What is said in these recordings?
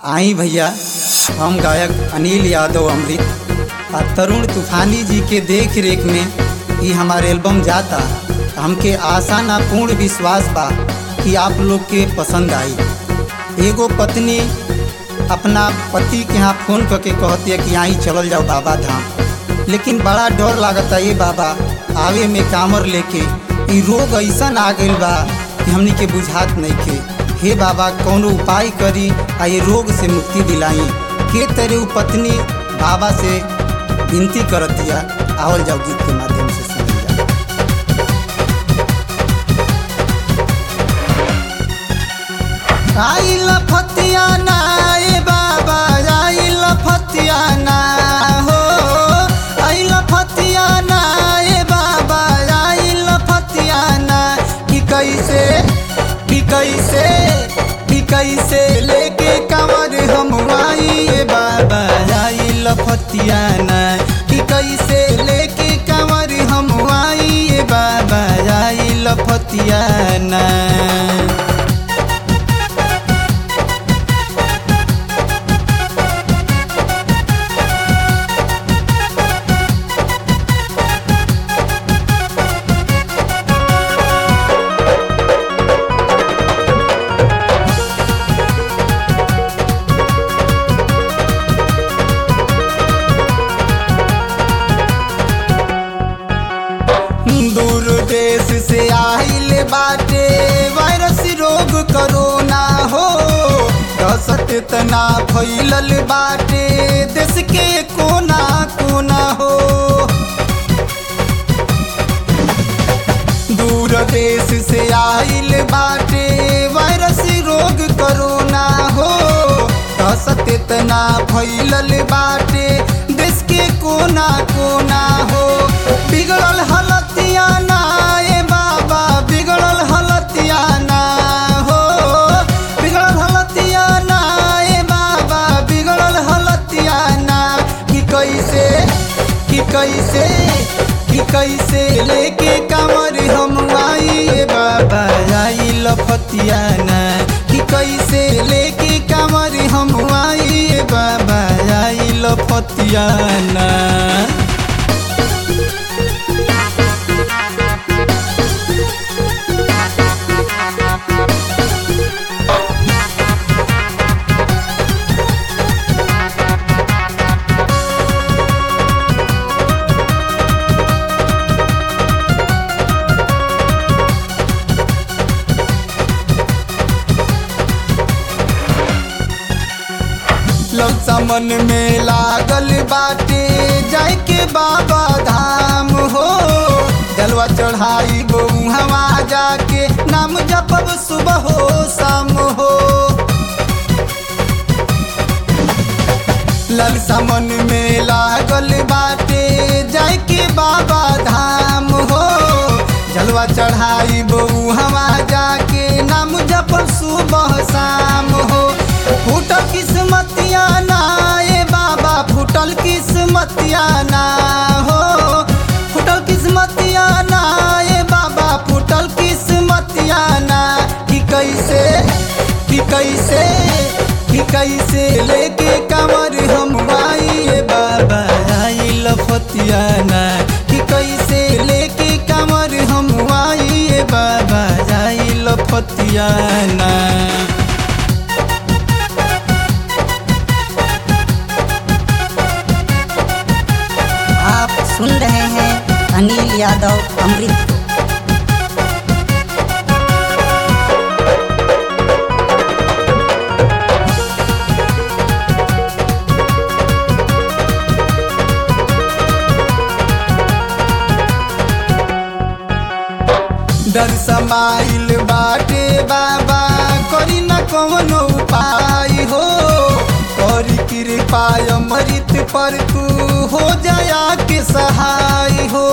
आई भैया हम गायक अनिल यादव अमृत आ तरुण तूफानी जी के देख रेख में ये हमारे एल्बम जाता हमके आशा ना पूर्ण विश्वास बा कि आप लोग के पसंद आई एगो पत्नी अपना पति के यहाँ फ़ोन करके कहती है कि आई चलल जाओ बाबा धाम लेकिन बड़ा डर लागता ये बाबा आवे में कामर लेके ई रोग ऐसा आ गइल बा कि हमनी के बुझात नहीं के हे बाबा कौनो उपाय करी आ ये रोग से मुक्ति दिलाई के तरह उ पत्नी बाबा से विनती करत दिया आवल जाओ गीत के माध्यम से सुनल जाओ आई लफतिया ना ए बाबा आई लफतिया ना हो आई लफतिया ना ए बाबा आई लफतिया ना कि कैसे कि कैसे कि कैसे लेके कमर हम आई ए बाबा आई लफतिया ना कि कैसे लेके कमर हम आई ए बाबा आई लफतिया ना दूर देश से आइल बाटे वायरस रोग करोना हो दहशत तना फैलल बाटे देश के कोना कोना हो दूर देश से आइल बाटे वायरस रोग करोना हो दहशत तना फैलल बाटे देश के कोना कोना हो बिगड़ल हलतिया ना ए बाबा बिगड़ल हलतिया ना हो बिगड़ल हलतिया ना ए बाबा बिगड़ल हलतिया ना कि कैसे कि कैसे कि कैसे लेके कमर हम आई ए बाबा आई लफतिया ना कि कैसे लेके कमर हम आई ए बाबा आई लफतिया ना लौसा मन में लागल बाटे जाय के बाबा धाम हो जलवा चढ़ाई हवा जाके नाम जपब सुबह हो शाम हो ललसा मन में लागल बाटे जाय के बाबा धाम हो जलवा चढ़ाई हवा जाके नाम जपब सुबह शाम हो फूटल किस्मतिया ना ए बाबा फूटल किस्मतिया ना हो फूटल किस्मतिया ना ए बाबा फूटल किस्मतिया ना कि कैसे कि कैसे कि कैसे लेके कमर हम आई ए बाबा आई लफतिया ना कि कैसे लेके कमर हम आई ए बाबा आई लफतिया ना आप सुन रहे हैं अनिल यादव अमृत डर समाइल बाटे बाबा करी न कवनो उपाय हो करी कृपा अमृत पर तू हो जाया के सहाय हो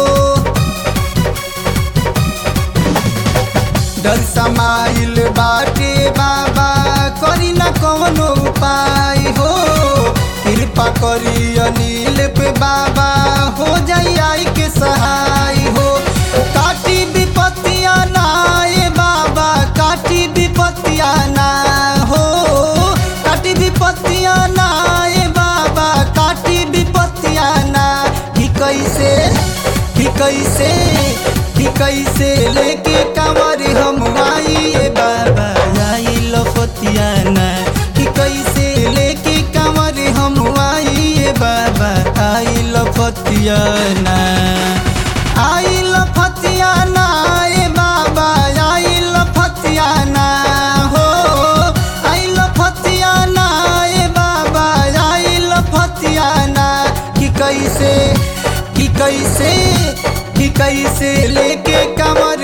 डर समाइल बाटे बाबा करी न कवनो उपाय हो कृपा करी अनिल पे बाबा हो जाई आई के सहाय हो काटी विपत्तिया ना ए बाबा काटी विपत्तिया ना हो काटी विपत्तिया ना ए बाबा काटी विपत्तिया ना कि कैसे कि कैसे कि कैसे लेके कंवर हम आई ए बाबा आई लपतिया ना कि कैसे लेके कंवर हम आई ए बाबा आई लपतिया ना आई लपतिया ना ए बाबा आई लपतिया ना हो आई लपतिया ना ए बाबा आई लपतिया ना कि कैसे कि कैसे कि कैसे लेके कमर